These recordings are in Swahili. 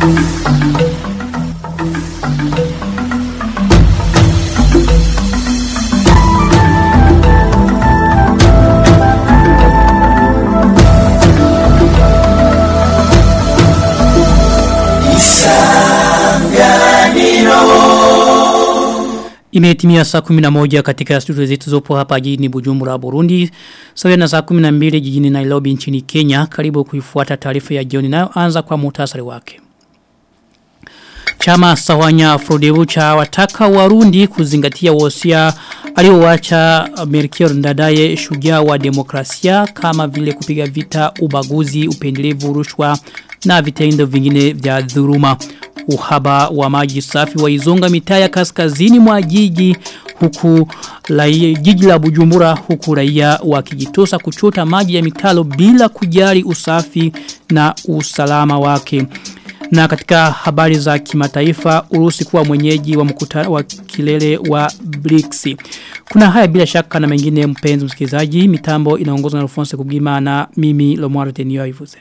Imetimia saa 11 katika studio zetu zopo hapa jijini Bujumbura Burundi. Sawa na saa 12 jijini Nairobi nchini Kenya. Karibu kuifuata taarifa ya jioni nayo anza kwa muhtasari wake. Chama Sawanya Frodebu cha wataka Warundi kuzingatia wosia aliowacha Melchior Ndadaye shujaa wa demokrasia kama vile kupiga vita ubaguzi upendelevu rushwa na vitendo vingine vya dhuruma uhaba wa maji safi wa izonga mitaa ya kaskazini mwa jiji huku lai, jiji la Bujumbura huku raia wakijitosa kuchota maji ya mitalo bila kujali usafi na usalama wake. Na katika habari za kimataifa Urusi kuwa mwenyeji wa mkutano wa kilele wa BRICS. Kuna haya bila shaka na mengine mpenzi msikilizaji mitambo inaongozwa na Alphonse Kugima na mimi Lomwaro Tenio Ivuze.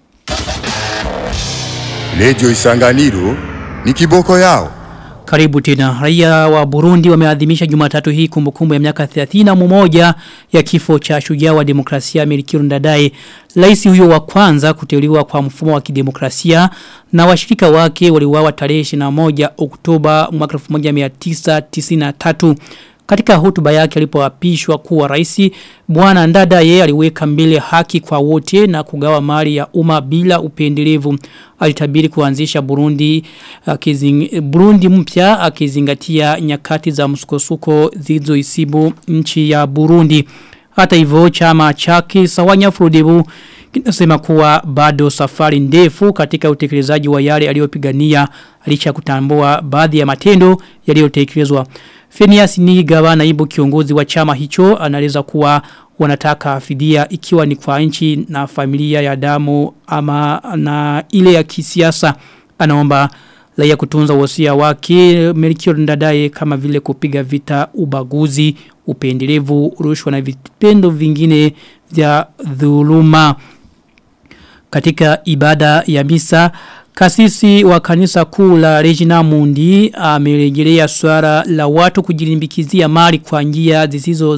Radio Isanganiro ni kiboko yao. Karibu tena. Raia wa Burundi wameadhimisha Jumatatu hii kumbukumbu ya miaka 31 ya kifo cha shujaa wa demokrasia Melchior Ndadaye. Rais huyo wa kwanza kuteuliwa kwa mfumo wa kidemokrasia na washirika wake waliuawa tarehe 21 Oktoba mwaka 1993. Katika hotuba yake alipoapishwa kuwa rais bwana Ndadaye aliweka mbele haki kwa wote na kugawa mali ya umma bila upendelevu. Alitabiri kuanzisha Burundi akizing, Burundi mpya akizingatia nyakati za msukosuko zilizoisibu nchi ya Burundi. Hata hivyo chama chake Sawanya Frodebu kinasema kuwa bado safari ndefu katika utekelezaji wa yale aliyopigania licha kutambua baadhi ya matendo yaliyotekelezwa. Phineas Nigawa naibu kiongozi wa chama hicho anaeleza kuwa wanataka fidia ikiwa ni kwa nchi na familia ya damu ama na ile ya kisiasa anaomba raia kutunza wasia wake Melchior Ndadaye kama vile kupiga vita ubaguzi upendelevu rushwa na vitendo vingine vya dhuluma katika ibada ya misa Kasisi wa kanisa kuu la Regina Mundi amerejelea swala la watu kujilimbikizia mali kwa njia zisizo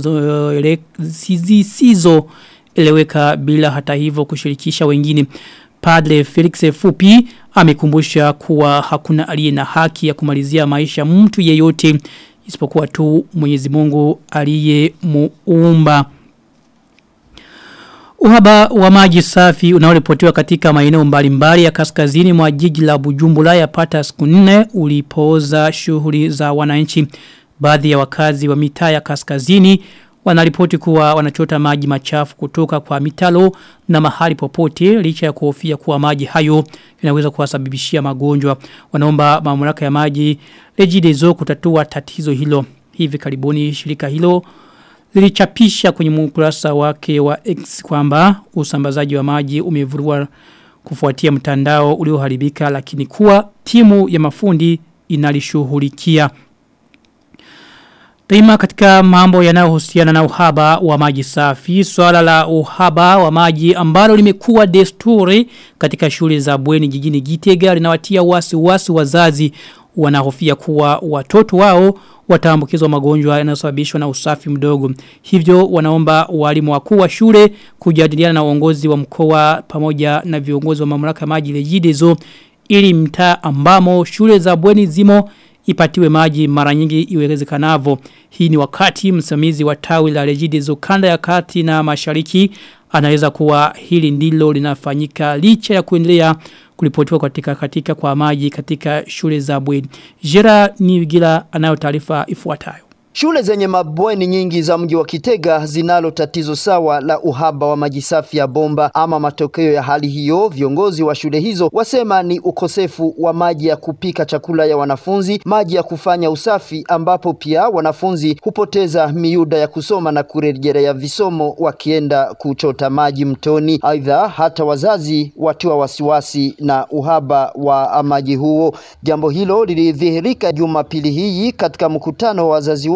zisizo eleweka bila hata hivyo kushirikisha wengine. Padre Felix Fupi amekumbusha kuwa hakuna aliye na haki ya kumalizia maisha mtu yeyote isipokuwa tu Mwenyezi Mungu aliye muumba. Uhaba wa maji safi unaoripotiwa katika maeneo mbalimbali ya kaskazini mwa jiji la Bujumbura yapata siku nne ulipooza shughuli za wananchi. Baadhi ya wakazi wa mitaa ya kaskazini wanaripoti kuwa wanachota maji machafu kutoka kwa mitalo na mahali popote licha ya kuhofia kuwa maji hayo yanaweza kuwasababishia magonjwa. Wanaomba mamlaka ya maji Regideso kutatua tatizo hilo. Hivi karibuni shirika hilo lilichapisha kwenye ukurasa wake wa X kwamba usambazaji wa maji umevurua kufuatia mtandao ulioharibika lakini kuwa timu ya mafundi inalishughulikia. Daima katika mambo yanayohusiana na uhaba wa maji safi, swala la uhaba wa maji ambalo limekuwa desturi katika shule za bweni jijini Gitega linawatia wasi wasi wazazi wanahofia kuwa watoto wao wataambukizwa magonjwa yanayosababishwa na usafi mdogo. Hivyo wanaomba walimu wakuu wa shule kujadiliana na uongozi wa mkoa pamoja na viongozi wa mamlaka maji Regideso ili mtaa ambamo shule za bweni zimo ipatiwe maji mara nyingi iwezekanavyo. Hii ni wakati msimamizi wa tawi la Regideso kanda ya kati na mashariki anaweza kuwa hili ndilo linafanyika licha ya kuendelea kulipotiwa katika katika kwa maji katika shule za bweni. Jera Nigila anayo taarifa ifuatayo. Shule zenye mabweni nyingi za mji wa Kitega zinalo tatizo sawa la uhaba wa maji safi ya bomba. Ama matokeo ya hali hiyo, viongozi wa shule hizo wasema ni ukosefu wa maji ya kupika chakula ya wanafunzi, maji ya kufanya usafi, ambapo pia wanafunzi hupoteza miuda ya kusoma na kurejelea visomo wakienda kuchota maji mtoni. Aidha, hata wazazi watiwa wasiwasi na uhaba wa maji huo. Jambo hilo lilidhihirika Jumapili hii katika mkutano wa wazazi wote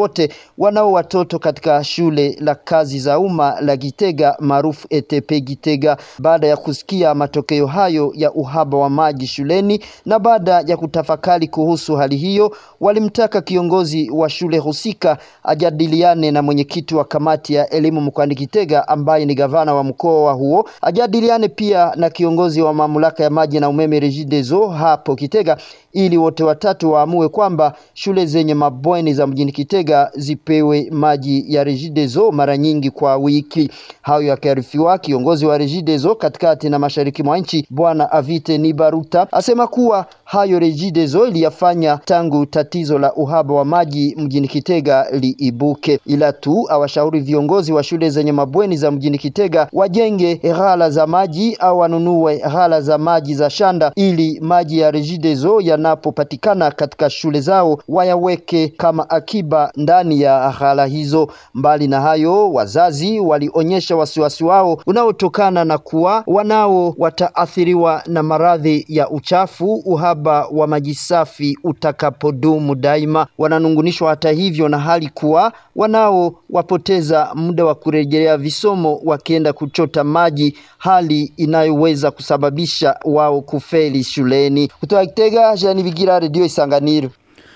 wote wanao watoto katika shule la kazi za umma la Gitega maarufu ETP Gitega. Baada ya kusikia matokeo hayo ya uhaba wa maji shuleni na baada ya kutafakari kuhusu hali hiyo, walimtaka kiongozi wa shule husika ajadiliane na mwenyekiti wa kamati ya elimu mkoani Gitega ambaye ni gavana wa mkoa huo, ajadiliane pia na kiongozi wa mamlaka ya maji na umeme Regideso hapo Kitega ili wote watatu waamue kwamba shule zenye mabweni za mjini Kitega zipewe maji ya Regideso mara nyingi kwa wiki. Hayo yakiarifiwa, kiongozi wa Regideso katikati na mashariki mwa nchi Bwana Avite Nibaruta asema kuwa hayo Regideso iliyafanya tangu tatizo la uhaba wa maji mjini Kitega liibuke, ila tu awashauri viongozi wa shule zenye mabweni za mjini Kitega wajenge ghala za maji au wanunue ghala za maji za shanda ili maji ya Regideso yanapopatikana katika shule zao wayaweke kama akiba ndani ya ghala hizo. Mbali na hayo, wazazi walionyesha wasiwasi wao unaotokana na kuwa wanao wataathiriwa na maradhi ya uchafu uhaba wa maji safi utakapodumu daima. Wananungunishwa hata hivyo na hali kuwa wanao wapoteza muda wa kurejelea visomo wakienda kuchota maji, hali inayoweza kusababisha wao kufeli shuleni. Kutoka Kitega, Jean Bigira, Radio Isanganiro.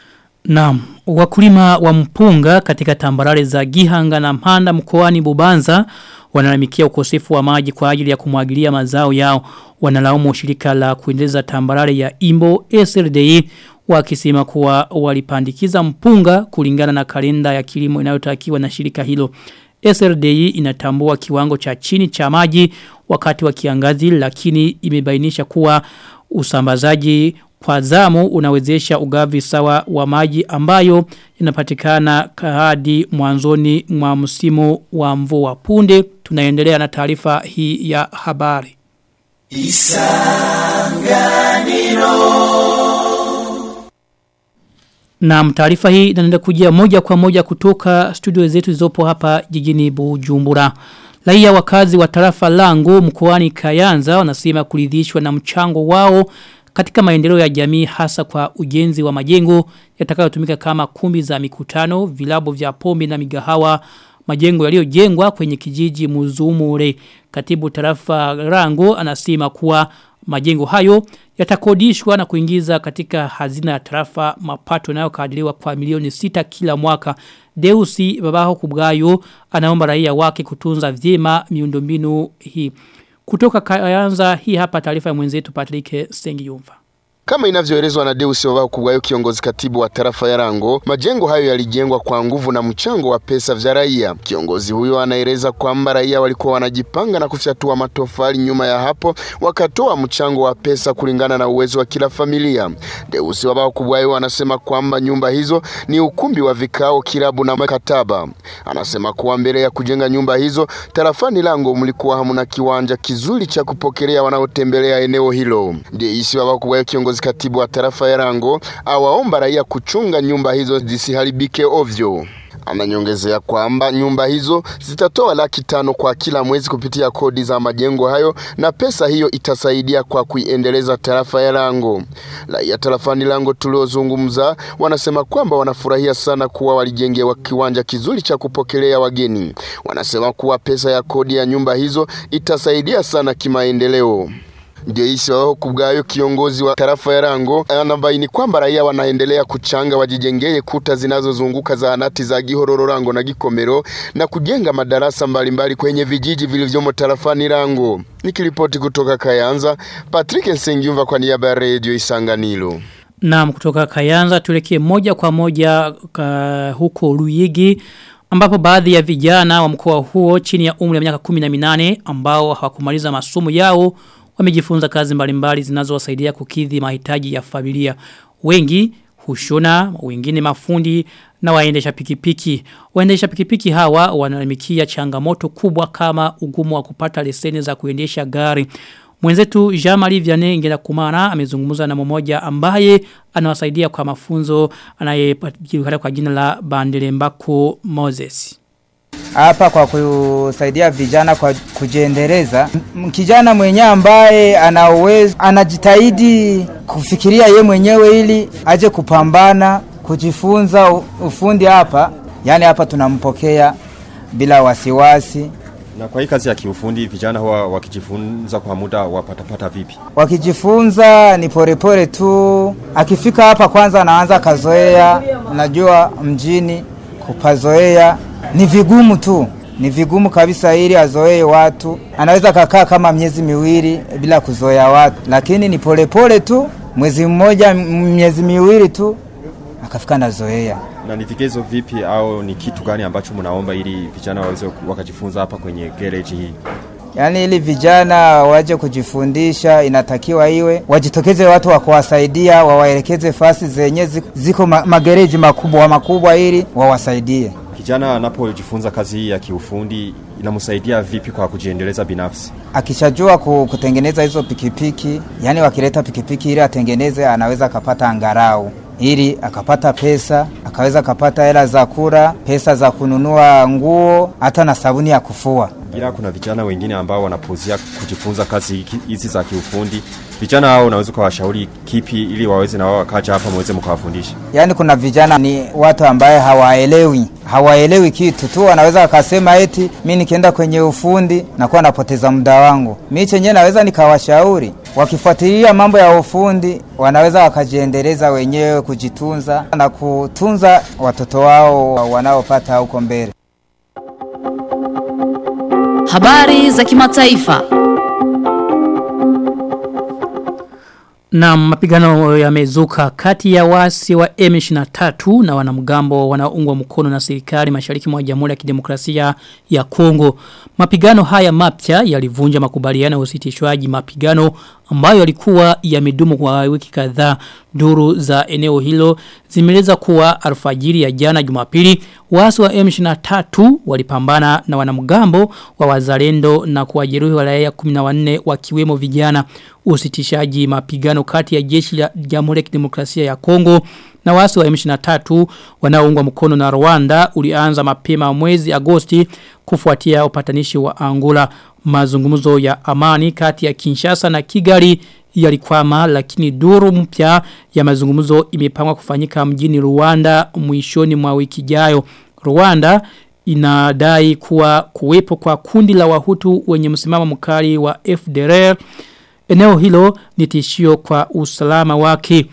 Naam, wakulima wa mpunga katika tambarare za Gihanga na Mpanda mkoani Bubanza wanalalamikia ukosefu wa maji kwa ajili ya kumwagilia mazao yao. Wanalaumu shirika la kuendeleza tambarare ya Imbo SLDI wakisema kuwa walipandikiza mpunga kulingana na kalenda ya kilimo inayotakiwa na shirika hilo. SLDI inatambua kiwango cha chini cha maji wakati wa kiangazi lakini imebainisha kuwa usambazaji kwa zamu unawezesha ugavi sawa wa maji ambayo inapatikana hadi mwanzoni mwa msimu wa mvua punde tunaendelea na taarifa hii ya habari Na taarifa hii inaenda kujia moja kwa moja kutoka studio zetu zizopo hapa jijini Bujumbura. Raia wakazi wa tarafa langu mkoani Kayanza wanasema kuridhishwa na mchango wao katika maendeleo ya jamii hasa kwa ujenzi wa majengo yatakayotumika kama kumbi za mikutano, vilabu vya pombe na migahawa, majengo yaliyojengwa kwenye kijiji Muzumure. Katibu tarafa Rango anasema kuwa majengo hayo yatakodishwa na kuingiza katika hazina ya tarafa mapato yanayokadiriwa kwa milioni sita kila mwaka. Deusi babaho kubgayo anaomba raia wake kutunza vyema miundombinu hii. Kutoka Kayanza hii hapa taarifa ya mwenzetu Patrick Sengiyumva. Kama inavyoelezwa na Deus Wabao Kubwayo, kiongozi katibu wa tarafa ya Rango, majengo hayo yalijengwa kwa nguvu na mchango wa pesa vya raia. Kiongozi huyo anaeleza kwamba raia walikuwa wanajipanga na kufyatua matofali, nyuma ya hapo wakatoa mchango wa pesa kulingana na uwezo wa kila familia. Deus Wabao Kubwayo anasema kwamba nyumba hizo ni ukumbi wa vikao, kilabu na makataba. Anasema kuwa mbele ya kujenga nyumba hizo tarafani Rango mlikuwa hamuna kiwanja kizuri cha kupokelea wanaotembelea eneo hilo. Deus Wabao Kubwayo kiongozi katibu wa tarafa ya Rango awaomba raia kuchunga nyumba hizo zisiharibike ovyo. Ananyongezea kwamba nyumba hizo zitatoa laki tano kwa kila mwezi kupitia kodi za majengo hayo na pesa hiyo itasaidia kwa kuiendeleza tarafa ya Rango. Raia tarafani Rango tuliozungumza wanasema kwamba wanafurahia sana kuwa walijengewa kiwanja kizuri cha kupokelea wageni. Wanasema kuwa pesa ya kodi ya nyumba hizo itasaidia sana kimaendeleo. Deisi wao kubgayo kiongozi wa tarafa ya Rango anabaini kwamba raia wanaendelea kuchanga wajijengee kuta zinazozunguka zahanati za Gihororo Rango na Gikomero na kujenga madarasa mbalimbali mbali kwenye vijiji vilivyomo tarafani Rango. Nikiripoti kutoka Kayanza, Patrick Nsengiumva kwa niaba ya Radio Isanganiro. Naam kutoka Kayanza tulekee moja kwa moja ka, huko Luyigi ambapo baadhi ya vijana wa mkoa huo chini ya umri wa miaka 18 ambao hawakumaliza masomo yao wamejifunza kazi mbalimbali zinazowasaidia kukidhi mahitaji ya familia. Wengi hushona, wengine mafundi na waendesha pikipiki. Waendesha pikipiki hawa wanalalamikia changamoto kubwa kama ugumu wa kupata leseni za kuendesha gari. Mwenzetu Jean-Marie Vianney ngenda kumana amezungumza na mmoja ambaye anawasaidia kwa mafunzo anayejulikana kwa jina la Bandelembako Moses hapa kwa kusaidia vijana kwa kujiendeleza. Kijana mwenyewe ambaye ana uwezo anajitahidi kufikiria ye mwenyewe ili aje kupambana kujifunza ufundi hapa yaani hapa tunampokea bila wasiwasi. Na kwa hii kazi ya kiufundi vijana huwa wakijifunza kwa muda wapatapata vipi? Wakijifunza ni polepole tu, akifika hapa kwanza anaanza kazoea. Unajua mjini kupazoea ni vigumu tu, ni vigumu kabisa ili azoee watu. Anaweza kakaa kama miezi miwili bila kuzoea watu, lakini ni polepole tu, mwezi mmoja, miezi miwili tu akafika nazoea. Na ni vigezo vipi au ni kitu gani ambacho mnaomba ili vijana waweze wakajifunza hapa kwenye garage hii? Yaani ili vijana waje kujifundisha, inatakiwa iwe wajitokeze watu wa kuwasaidia, wawaelekeze fasi zenye ziko ma magereji makubwa makubwa, ili wawasaidie. Kijana anapojifunza kazi hii ya kiufundi inamsaidia vipi kwa kujiendeleza binafsi? Akishajua kutengeneza hizo pikipiki, yani wakileta pikipiki ili atengeneze, anaweza akapata angarau ili akapata pesa, akaweza akapata hela za kula, pesa za kununua nguo, hata na sabuni ya kufua. Ila kuna vijana wengine ambao wanapozia kujifunza kazi hizi za kiufundi. Vijana hao unaweza kuwashauri kipi ili waweze na wao wakaja hapa muweze mkawafundisha? Yaani kuna vijana ni watu ambaye hawaelewi, hawaelewi kitu tu, wanaweza akasema eti mimi nikienda kwenye ufundi nakuwa napoteza muda wangu. Mimi chenyewe naweza nikawashauri wakifuatilia mambo ya ufundi wanaweza wakajiendeleza wenyewe kujitunza na kutunza watoto wao wanaopata huko mbele. Habari za kimataifa. Na mapigano yamezuka kati ya wasi wa M23 na wanamgambo wanaoungwa mkono na serikali mashariki mwa Jamhuri ya Kidemokrasia ya Kongo. Mapigano haya mapya yalivunja makubaliano ya usitishwaji mapigano ambayo yalikuwa yamedumu kwa wiki kadhaa. Duru za eneo hilo zimeleza kuwa alfajiri ya jana Jumapili wasi wa M23 walipambana na wanamgambo wa wazalendo na kuwajeruhi wa raia 14 wakiwemo vijana usitishaji mapigano kati ya jeshi la Jamhuri ya Kidemokrasia ya Kongo na wasi wa M23 wanaoungwa mkono na Rwanda ulianza mapema mwezi Agosti kufuatia upatanishi wa Angola mazungumzo ya amani kati ya Kinshasa na Kigali yalikwama lakini duru mpya ya mazungumzo imepangwa kufanyika mjini Rwanda mwishoni mwa wiki ijayo. Rwanda inadai kuwa kuwepo kwa kundi la wahutu wenye msimamo mkali wa FDLR eneo hilo ni tishio kwa usalama wake.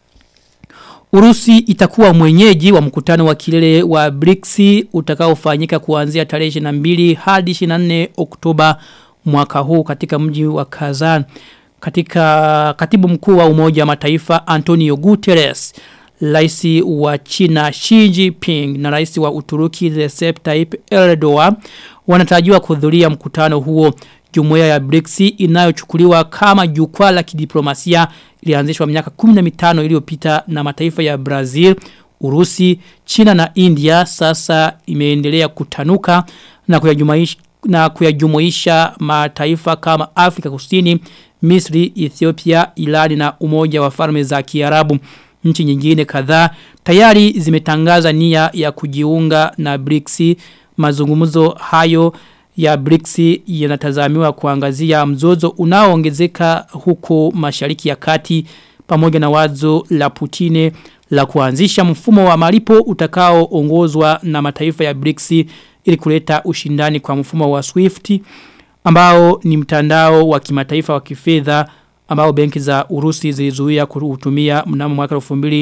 Urusi itakuwa mwenyeji wa mkutano wa kilele wa BRICS utakaofanyika kuanzia tarehe 22 hadi 24 Oktoba mwaka huu katika mji wa Kazan. Katika katibu mkuu wa Umoja wa Mataifa Antonio Guterres, rais wa China Xi Jinping na rais wa Uturuki Recep Tayyip Erdogan wanatarajiwa kuhudhuria mkutano huo. Jumuiya ya BRICS inayochukuliwa kama jukwaa la kidiplomasia ilianzishwa miaka 15 iliyopita na mataifa ya Brazil, Urusi, China na India sasa imeendelea kutanuka na kuyajumuisha na kuyajumuisha mataifa kama Afrika Kusini, Misri, Ethiopia, Irani na Umoja wa Falme za Kiarabu. Nchi nyingine kadhaa tayari zimetangaza nia ya kujiunga na BRICS. Mazungumzo hayo ya BRICS yanatazamiwa kuangazia mzozo unaoongezeka huko Mashariki ya Kati pamoja na wazo la Putine la kuanzisha mfumo wa malipo utakaoongozwa na mataifa ya BRICS ili kuleta ushindani kwa mfumo wa SWIFT ambao ni mtandao wa kimataifa wa kifedha ambao benki za Urusi zilizuia kuutumia mnamo mwaka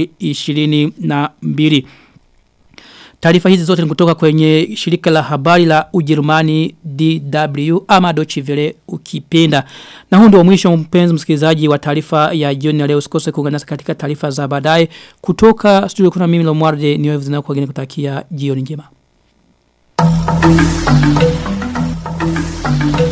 2022. Taarifa hizi zote ni kutoka kwenye shirika la habari la Ujerumani DW ama Deutsche Welle ukipenda. Na huu ndio mwisho mpenzi msikilizaji wa taarifa ya jioni ya leo usikose kuungana nasi katika taarifa za baadaye kutoka studio kuna mimi Lomwarde niwe vizina kwa geni kutakia jioni njema. Thank you.